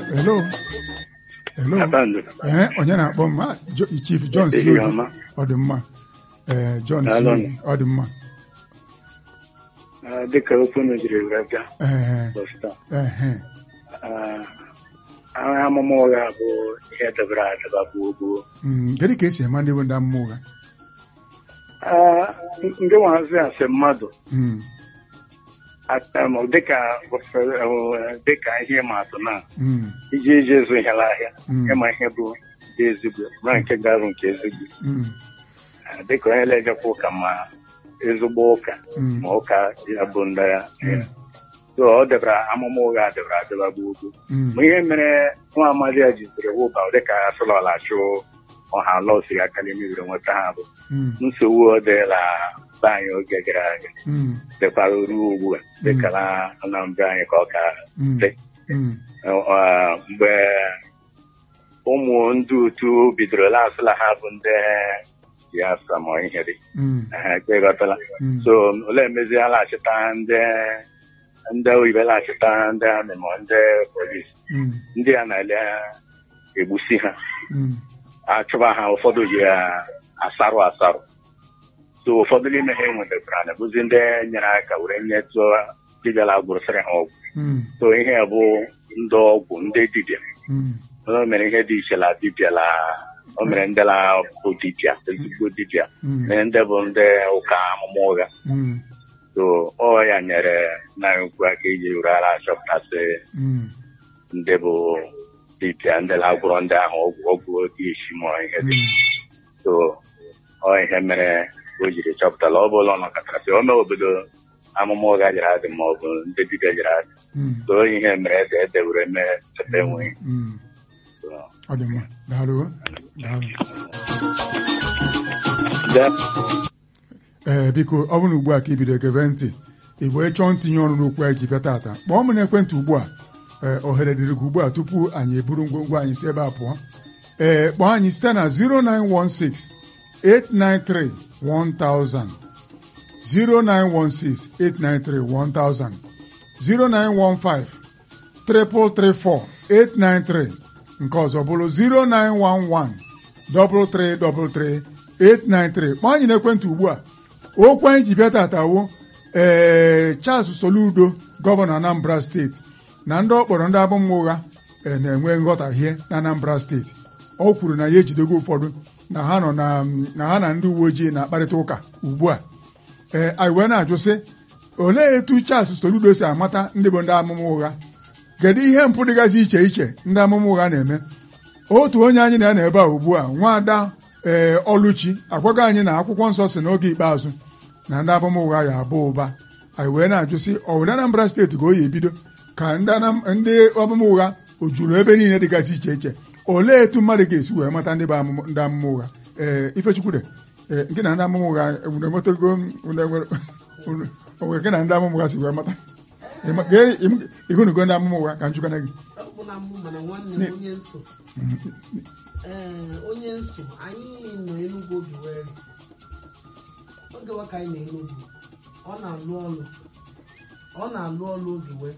hello hello Abandụ. ee onye na-akpọ m Ah, Jo- chief john si Ehihie ọma. ọ dị mma ee john si Daalụ. ọ dị mma Ah, dịka okwu unu jiri wee bịa ee ụbọchị taa ehe ah, agha amụma ụgha bụ ihe debere adeba gboo gboo Mm, kedu ka esi ema ndị bụ ndị amụma ụgha Ah, ndị nwazi asị mmadụ Mm, ata- ma dịka eh, dịka ihe ịma atụ na mm, iji iji ezu ihe n'ahịa Mm. ịma ihe bụ dị ezigbo ma nke garụ nke ezigbo mm, Ah, dịka onye na-ejekwa ụka ma ezigbo ụka mm, ma ụka ya bụ ndị ya Mm. so ọ debara amụma ụgha debara adeba gboo gboo mm, ma ihe mere nwa amadi ya jidere wụba dịka asụlọla chụ ọha lọsiri aka n'imebiri nweta ha bụ mm, nsogbu ọ dịla be anyị oge gara aga mm, dịkwara ruo ugbu a dịka na Anambra anyị ka ọ ka mm, dị mm, Ọ, mgbe ụmụ ndị utu bidoro lasịla ha bụ ndị Biafra ma ihe dị mm, ha ekpeghọtala mm, so ole emezi ha laghachita ndị ndị oyibo laghachita ndị amị ma ndị polisi mm, ndị a na-ele egbusi ha mm, achụba ha ụfọdụ yi ya asarụ asarụ so ụfọdụ n'ime ha enwetara na bụzi ndị nyere aka were nyetụ dibịala gwụrụsịrị ha ọgwụ mm, so ihe a bụ ndị ọgwụ ndị dibịa mm, o mere ihe dị iche la dibịa la o mere ndị la bụ dibịa ezigbo dibịa mm, mere ndị bụ ndị ụka amụma ụgha mm, so ọ ya nyere na ukwu aka iji were ara achọpụtasị mm, ndị bụ dibịa ndị la-agwụrọ ndị ahụ ọgwụ ọgwụ dị isi ma ihe dị mm. so ọ ihe mere o jiri chọpụtala ọ bụla ọ nọkọtara sị ome obodo amụma ụgha jiri adị ma ọ bụ ndị dibịa jiri adị Mm, so ihe mere ede ede were mee cheta enweghị mm. So, ọ dị mma daalụ daalụ de- ee biko ọ bụrụ na ugbu a ka ibido gebe ntị igbo ịchọọ ntinye ọrụ n'okwu anyị ji bịa tata kpọọ m n'ekwentị ugbu a ee ohere dịrị gị ugbu a tupu anyị eburu ngwongwo anyị si ebe a pụọ ee kpọọ anyị site na 0916 893 1000 0916 893 1000 0915 334 893 nke ọzọ bụrụ 0911 333 893 kpọọ anyị n'ekwentị ugbu a okwu anyị ji bịa tatawo ee Charles Soludo gọvanọ Anambra steeti na ndị ọ kpọrọ ndị abụmma ụgha ee, na-enwe nghọtahie na Anambra steeti ọ kwuru na ya ejidego ụfọdụ na ha nọ na na ha na ndị uwe ojii na-akparịta ụka ugbu a ee anyị wee na-ajụ sị olee etu Charles Soludo si amata ndị bụ ndị amụma ụgha kedu ihe mpụ dịgasị iche iche ndị amụma ụgha na-eme otu onye anyị na ya na ebe a ugbu a nwaada ee ọlụchi agwago anyị na akwụkwọ nsọ si n'oge ikpeazụ na ndị amụma ụgha ya abụ ụba anyị wee na-ajụ sị ọ bụ na Anambra steeti ka o yi ebido ka ndị Anam- ndị amụma ụgha o juru ebe niile dịgasị iche iche olee etu mmadụ ga-esi wee mata ndị bụ amụma- ndị amụma ụgha ee Ifechukwude ee nke na ndị amụma ụgha unu enwetago unu enwere unu- o nwere nke na ndị amụma ụgha si wee mata Ịma- gee- im- ịhụnugo ndị amụma ụgha ka m jụkana gị ọkpụna mbụ mana nwanne m onye nso ee onye nso anyị nọ Enugu oge were oge wa ka anyị nọ Enugu ọ na-alụ ọlụ ọ na-alụ ọlụ oge wee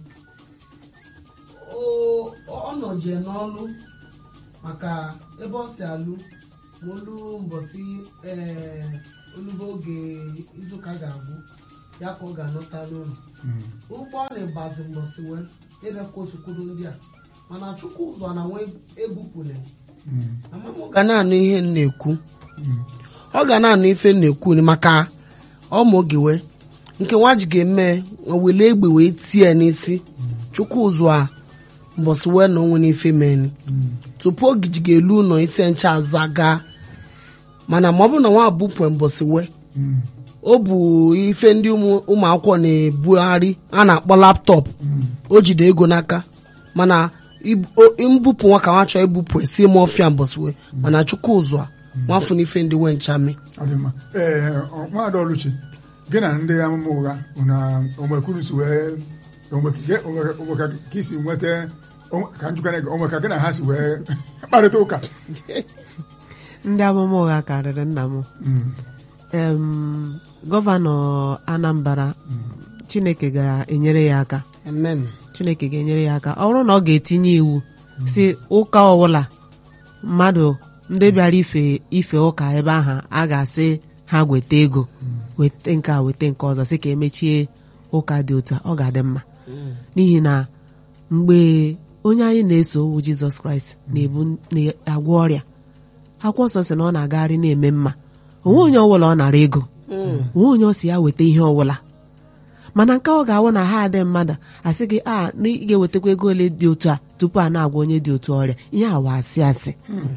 O- ọ nọje n'ọlụ maka ebe ọ si alụ ma olu mbọsị ee olubo oge izuụka ga-agwụ ya ka ọ ga-anọta n'ụlọ ụgbọ ọ na-agbazi mbọsị wee ebe kwotukwuru ndị a mana chukwu ụzọ na nwe ebupụle ga na-anụ ihe m na-ekwu ọ ga na-anụ ife m na-ekwu ni maka ọma oge wee nke nwa ji ga-eme wele egbe wee tie n'isi chukwu ụzọ a mbọsị wee na onwe n'ife meni tupu oge ji ga-elu ụlọ isi ncha aza gaa mana ma ọ bụrụ na nwa bupụ mbọsị wee o bụ ife ndị ụmụ ụmụ akwụkwọ na-ebugharị a na-akpọ laptọpụ o jide ego n'aka mana ib- o- mbupụ nwa ka nwa chọọ ibupụ esi m ọfịa mbọsiwe mana chukwu ụzọ a nwafụ n'ife ndị nwe nchame ọ dị mma ee ọ- nwaada ọlụchi gị na ndị amụma ụgha na onwekwuru si wee onwe ka onwe- onwe ka ka isi nweta onwe- ka njụkana gị onwe ka gị na ha si wee kparịta ụka ndị amụma ụgha karịrị nna m Mm, Em, gọvanọ Anambra Chineke ga-enyere ya aka amen Chineke ga-enyere ya aka ọ bụrụ na ọ ga-etinye iwu si ụka ọbụla mmadụ ndị bịara ife ife ụka ebe ahụ a ga-asị ha weta ego weta nke a weta nke ọzọ sị ka emechie ụka dị otu a ọ ga-adị mma n'ihi na mgbe onye anyị na-eso owu jizọs kraịst na-ebu na-agwọ ọrịa akwụkwọ nsọ sị na ọ na-agagharị na-eme mma onwe onye ọbụla ọ nara ego onwe onye ọ si ya weta ihe ọbụla mana nke ọ ga-awụ na ha adị mmadụ asị gị a na ị ga-ewetakwa ego ole dị otu a tupu a na-agwa onye dị otu ọrịa ihe awa asị asị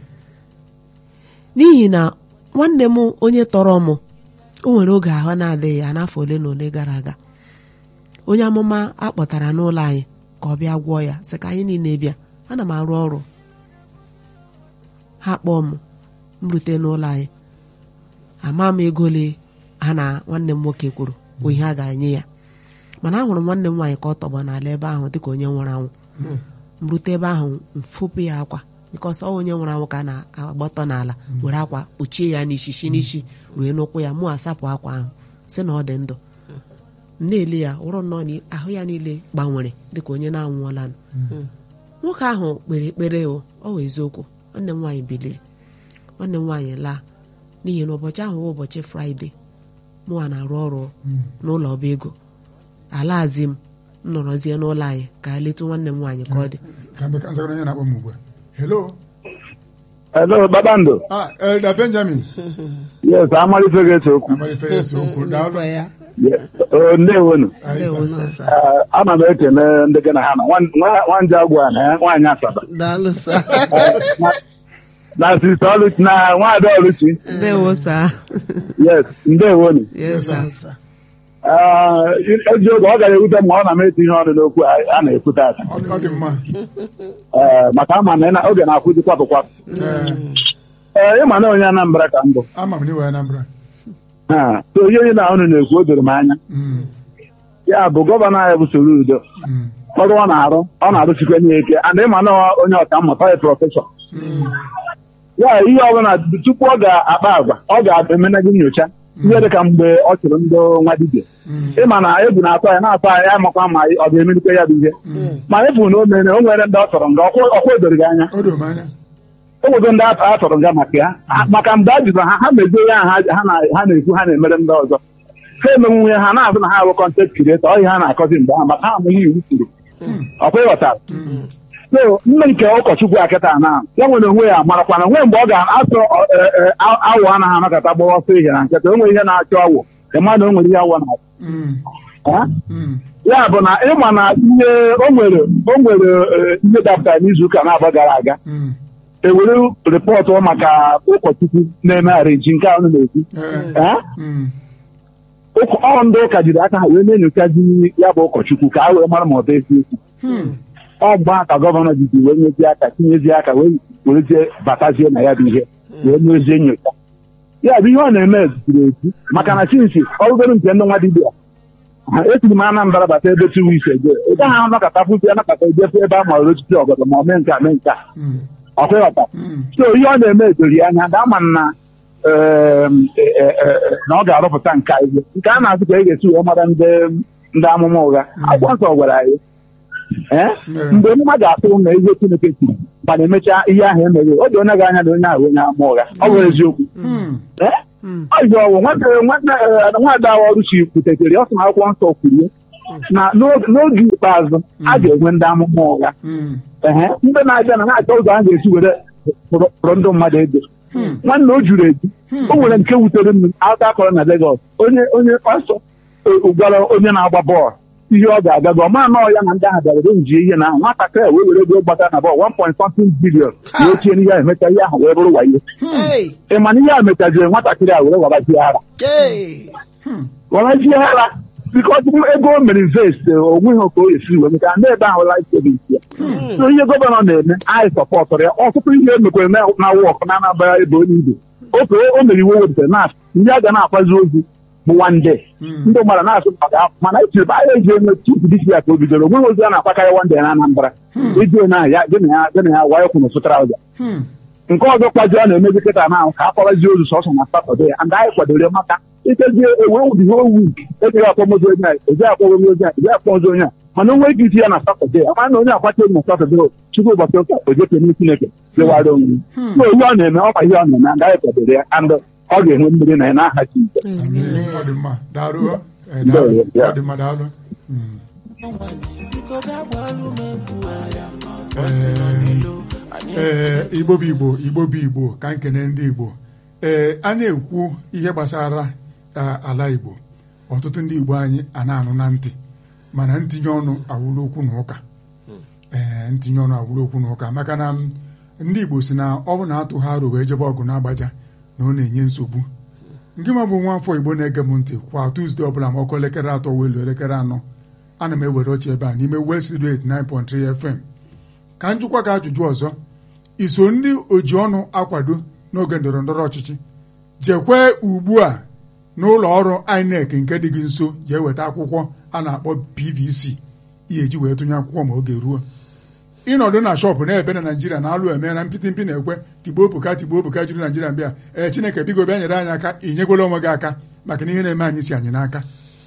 n'ihi na nwanne m onye tọrọ m o nwere oge ahụ na-adịghị ya n'afọ ole na ole gara aga onye amụma akpọtara n'ụlọ anyị ka ọ bịa gwọọ ya sị ka anyị niile bịa ana m arụ ọrụ ha kpọọ m m rute n'ụlọ anyị ama m ego ole ha na nwanne m nwoke kwuru bụ ihe a ga-enye ya mana ahụrụ m nwanne m nwaanyị ka ọ tọgbọ n'ala ebe ahụ dịka onye nwụrụ anwụ m rute ebe ahụ mfopụ ya akwa bikọs ọ onye nwụrụ anwụ ka a na-agbatọ n'ala were akwa kpuchie ya n'ishishi n'isi rue n'ụkwụ ya mụ asapụ akwa ahụ si na ọ dị ndụ m na-ele ya wụrụ nnọọ na ahụ ya niile gbanwere dịka onye na-anwụọla nwoke ahụ kpere ekpere o ọ wụ eziokwu nwanne m nwaanyị biliri nwanne m nwaanyị laa n'ihi na ụbọchị ahụ bụ ụbọchị fraịde mụnwa na-arụ ọrụ n'ụlọ ọba ego alazi m m nọrọzie n'ụlọ anyị ka a letu nwanne m nwaanyị ka ọ dị ka mbe ka nzagoro onye na-akpọ m ugbu a hello Hello, Babando. ah elder benjamin Yes, amalife ga-ese okwu. amalife ese okwu daalụ Ngwa ya Yes. Oh, ndewonu. Anyị ndewo sa- sasa Eh, ana m ekele ndị gị na ha nọ. Nwa- nwa- Nwanje agwa na ya, nwaanyị Asaba. daalụ sa Na sista Oluchi na nwaada Oluchi. ndewo saa Yes, ndewonu. yes sir. sa Eh, eji oge ọ gara ewute m ma ọ na m eti ihe ọnụ n'okwu a a na-ekwute ata. ọ dị- ọ dị mma Eh, maka ama na ị na- oge na-akwụzi kwapụ kwapụ. Ee, Ee, ịma na onye Anambra ka mbụ. ama m n'iwe Anambra Ha, so ihe onye na unu na-ekwu o doro m anya. Mm, Ya bụ gọvanọ anyị bụ Soludo. mm, ọrụ ọ na-arụ ọ na-arụsikwa n'ike and ịma na onye ọka mmụta ya prọfesọ ya ihe ọbụla tupu ọ ga-akpa agwa ọ ga-emene gị nyocha ihe dịka mgbe ọ chụrụ ndị nwa dibịa mm, ịma na egwu na-atọ ya na-atọ ya ya makwa ma ọ ga-emelikwa ya bụ ihe ma efu na o mere o nwere ndị ọ tọrọ nga ọkwa ọkwa edoro gị anya o doro m anya o nwego ndị a tọrọ nga maka ya Ha- maka mgbe a jụrụ ha ha mezie ya ha ha na- ha na-ekwu ha na-emere ndị ọzọ ha emenwu ya ha na-azụ na ha bụ kọntent krieta ọ ihe ha na-akọzi mgbe ha maka ha amụghị iwu kwuru ọkwa ịghọtara so nne nke ụkọchukwu akịta na ya nwere onwe ya marakwana nwee mgbe ọ ga-asụ awụ anaghị anakọta gbawa ọsọ ihe na nkịta o nwere ihe na-achọ awụ ịma na o nwere ihe awụ na Mm, ha? mm, ya bụ na ịma na ihe o nwere o nwere eh, ihe dapụtara n'izuụka na-abụọ gara aga mm, ewere rịpọtụ maka ụkọchukwu na-eme areji nke ahụ na-ekwu ee, Eh? mm, Ụkọ- ọ ndị ụka jiri aka ha wee na-enyochazi ya bụ ụkọchukwu ka a wee mara ma ọ bụ eziokwu mm, ọ gba ka gọvanọ jizi wee nyezie aka tinyezie aka wee werezie batazie na ya bụ ihe wee mezie nyocha ya bụ ihe ọ na-eme ziri ezi maka na chinsi ọrụgoro nke ndị nwa dibịa ha esiri m Anambra bata ebe two weeks ago ị gaghị anakọta pụzi anakọta ejefu ebe a ma osisi ọgọdọ ma o mee nke a mee nke a mm, ọkwa ịghọta mm, so ihe ọ na-eme edori anya ga ama na em, e- e- e- na ọ ga-arụpụta nke a ihe nke a na-azụ ka e ga-esi wee mara ndị ndị amụma ụgha akwụkwọ nsọ gwara anyị ee Mm. mgbe mmadụ ga-atụ na ihe Chineke kwuru mana emechaa ihe ahụ emeghị o dị onye gị anya na onye ahụ onye amụma ụgha ọ bụ eziokwu mm, ee ọ yi ọwụ nwanne nwanne eh, nwaada ahụ ọrụ chi kwutetere ọ sị na akwụkwọ nsọ kwuru na n'oge n'oge ikpeazụ a ga-enwe ndị amụma ụgha mm, ehe ndị na-abịa na na-achọ ụzọ a ga-esi were pụrụ pụrụ ndị mmadụ ego nwanne o juru eju o nwere nke wutere m aka akọrọ na Lagos onye onye pastọ eh, gwara onye na-agba bọọlụ ihe ọ ga-aga gị ọma nọọ ya na ndị ahụ bịara wee njie ihe na ahụ nwatakịrị a wee were ego gbata na bọọlụ 1.something billion wee tie n'ihe ahụ emecha ihe ahụ wee bụrụ wayo Hey! ị ma na ihe a mechaziri nwatakịrị a were wabajie ara Hey! wabajie ara bikọs ego o mere invest onweghị ka o esi wee meta ndị ebe ahụ life savings ya so ihe gọvanọ na-eme anyị sọpọtụrụ ya ọtụtụ ihe emekwere na na wọk na anabara ebe onye ibe ofe o mere iwe wepụtara na ndị a ga na-akwazi ozi bụ wande ndị mmadụ na-asụ maka afọ mana echiri bụ ahịa eji enwe tupu disi ya ka o bidoro onweghị ozi a na-akwakarị wande na Anambra iji na ya gị na ya gị na ya waya kwụ n'ụsụ traụza mm, nke ọzọ kwazi ọ na-emezi kịta na ahụ ka a kwabazie ozu sọsọ na satọde and anyị kwadoro maka ikezie ewe the whole week ejighị akpọmozi onye a ejighị akpọmozi onye a ejighị akpọmozi onye a mana onwe gị isi ya na satọde ama na onye agbata obi na satọde chukwu ụbọchị ụka ojeke n'isi chineke lewara onwe so ihe ọ na-eme ọkwa ihe ọ na-eme agaghị kwadoro ya and ọ ga-enwe mmiri na ya n'aha Jizọs Amen. ọ dị mma daalụ eh, Ndewo, daalụ ya. ọ dị mma daalụ Mm. ee igbo bụ igbo igbo bụ igbo ka nkene ndị igbo ee a na-ekwu ihe gbasara a, ala igbo ọtụtụ ndị igbo anyị a na-anụ na ntị mana ntinye ọnụ awụrụ okwu na ụka ee ntinye ọnụ awụrụ okwu na ụka maka na m, ndị igbo si na ọ bụ na atụ ha arụ wee jebe ọgụ na-agbaja na ọ na-enye nsogbu ndị ma bụ nwa afọ igbo na-ege m ntị kwa tuzdee ọbụla ma ọkụ elekere atọ wee luo elekere anọ ana m ewere oche ebe a n'ime West Radio 89.3 FM ka njụkwa ka ajụjụ ọzọ iso ndị oji ọnụ akwado n'oge ndọrọ ndọrọ ọchịchị jekwe ugbu a n'ụlọ ọrụ INEC nke dị gị nso jee weta akwụkwọ a na-akpọ PVC ihe eji wee tụnye akwụkwọ ma oge ruo ịnọdụ na shọpụ na-ebe na naijiria na-alụ eme na mpịtị mpi na-ekwe tigbo obuka tigbo obuka juru naijiria mbịa ee chineke biko bịa nyere anyị aka inyegwala onwe gị aka maka na ihe na-eme anyị si anyị n'aka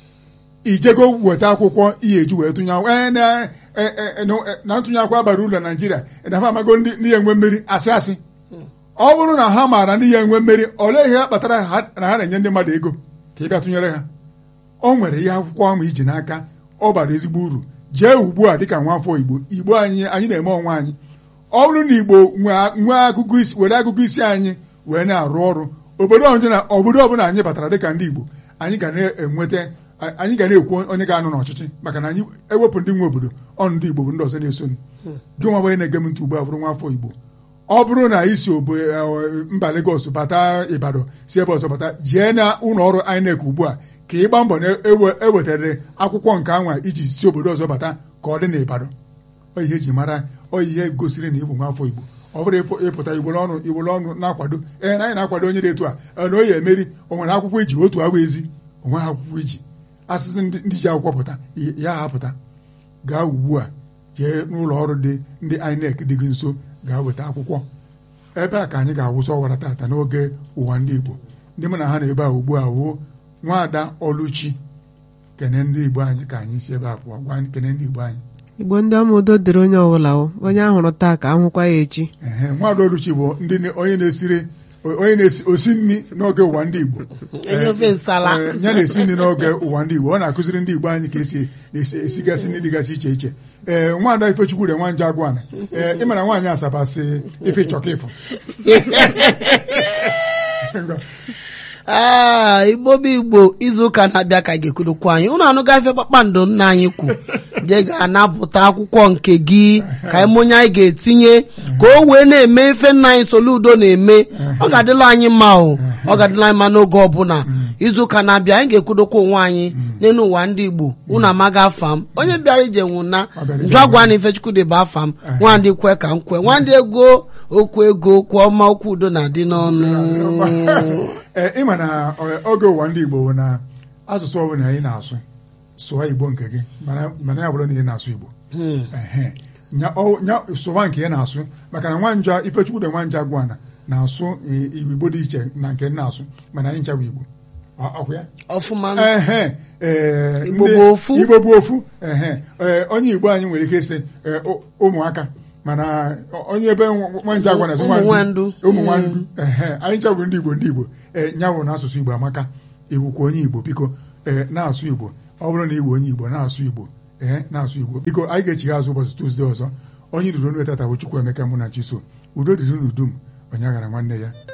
ijego weta akwụkwọ ihe eji wee tụnye akwụkwọ ee na- e- e- e- na ntụnye akwụkwọ abara ụlọ naijiria na ha amago ndị ndị ya enwe mmeri asị asị ọ bụrụ na ha maara ndị ya enwe mmeri olee ihe ha kpatara ha- na ha na-enye ndị mmadụ ego ka ị bịa tụnyere ha o nwere ihe akwụkwọ ahụ iji n'aka ọ bara ezigbo uru jee ugbu a dịka nwa afọ igbo igbo anyị anyị na-eme onwe anyị ọ bụrụ na igbo nwee nwee agụgụ isi were agụgụ isi anyị wee na-arụ ọrụ obodo ọbụla obodo ọbụla anyị batara dịka ndị igbo anyị ga na-enweta anyị ga na-ekwu onye ga-anọ n'ọchịchị maka na anyị ewepụ ndị nwe obodo ọnụ ndị igbo bụ ndị ọzọ na-esoni gị nwa bụ onye na-ege m ntị ugbu a bụrụ nwa afọ igbo ọ bụrụ na ị si obo mba Lagos bata Ibadan si ebe ọzọ bata jee na ụlọ ọrụ INEC ugbu a ka ị gbaa mbọ na ewe- ewetara akwụkwọ nke anwa iji si obodo ọzọ bata ka ọ dị n'Ibadan ọ ihe eji mara ọ ihe gosiri na ịbụ nwaafọ Igbo ọ bụrụ ịpụ- ịpụta Igbo ọnụ Igbo ọnụ na-akwado ee na anyị na-akwado onye dị etu a ee, na o ya emeri o nwere akwụkwọ iji otu agba ezi o nweghị akwụkwọ iji asịsị ndị ndị ji akwụkwọ pụta ya ha pụta gaa ugbu a jee n'ụlọ ọrụ dị ndị INEC dị gị nso gaa weta akwụkwọ ebe a ka anyị ga-awụsa ọwara tata n'oge ụwa ndị Igbo ndị mụ na ha na ebe a ugbu a wuo nwaada Oluchi kene ndị Igbo anyị ka anyị si ebe a pụọ gwa kene ndị Igbo anyị igbo ndị ọma udo dịrị onye ọbụla o onye ahụrụ taa ka ahụkwa ya echi ehe nwaada Oluchi bụ ndị na- onye na-esiri onye na-esi osi nri n'oge ụwa ndị Igbo Enye ofe nsala. Ee, ya na-esi nri n'oge ụwa ndị Igbo ọ na-akụziri ndị Igbo anyị ka esi esi esigasị nri dịgasị iche iche ee nwaada Ifechukwure nwanje agwana ee ị mara nwaanyị Asaba si ife ịchọka ịfụ aa igbo bụ igbo izuụka na-abịa ka ga-ekwurukwa anyị unu anụ gafe kpakpando nna anyị kwu je ga-anapụta akwụkwọ nke gị ka anyị onye anyị ga-etinye ka o wee na-eme ife nna anyị Soludo na-eme ọ ga-adịla anyị mma o ọ ga-adịla anyị mma n'oge ọbụla izuụka na-abịa anyị ga-ekwudokwa onwe anyị n'elu ụwa ndị igbo unu amaghị afa m onye bịara ije nwụna bịara ije njọ agwa na Ifechukwudị bụ afa m nwandị kwe ka m kwe nwandị ego okwu ego okwu ọma okwu udo na-adị n'ọnụ ee ịma na ọ- oge ụwa ndị Igbo bụ na asụsụ ọbụla anyị na-asụ sụọ Igbo nke gị mana mana ya bụrụ na ị na-asụ Igbo ehe nya ọ- nya sụwa nke ị na-asụ maka na nwanja Ifechukwudị nwanja gwana na-asụ i- Igbo dị iche na nke m na-asụ mana anyị nchawa Igbo Ọ- ọkwa ya ọfụma ehe ee, Igbo ndị- bụ ofu. Igbo bụ ofu ehe ee, onye Igbo anyị nwere ike ịsị ee, ụ- ụmụaka mana onye ebe nwanja gwana sị Ụmụ nwandu. nwandu. ụmụ nwandu ehe anyị ncha bụ ndị Igbo ndị Igbo ee nyawụ n'asụsụ Igbo amaka iwukwa onye Igbo biko ee na-asụ Igbo ọ bụrụ na iwu onye Igbo na-asụ Igbo ee na-asụ Igbo biko anyị ga-echigha azụ ụbọchị Tuzdee ọzọ onye duru onu etata bụ Chukwuemeka mụ na Chiso udo dịrị n'udu m onye aghara nwanne ya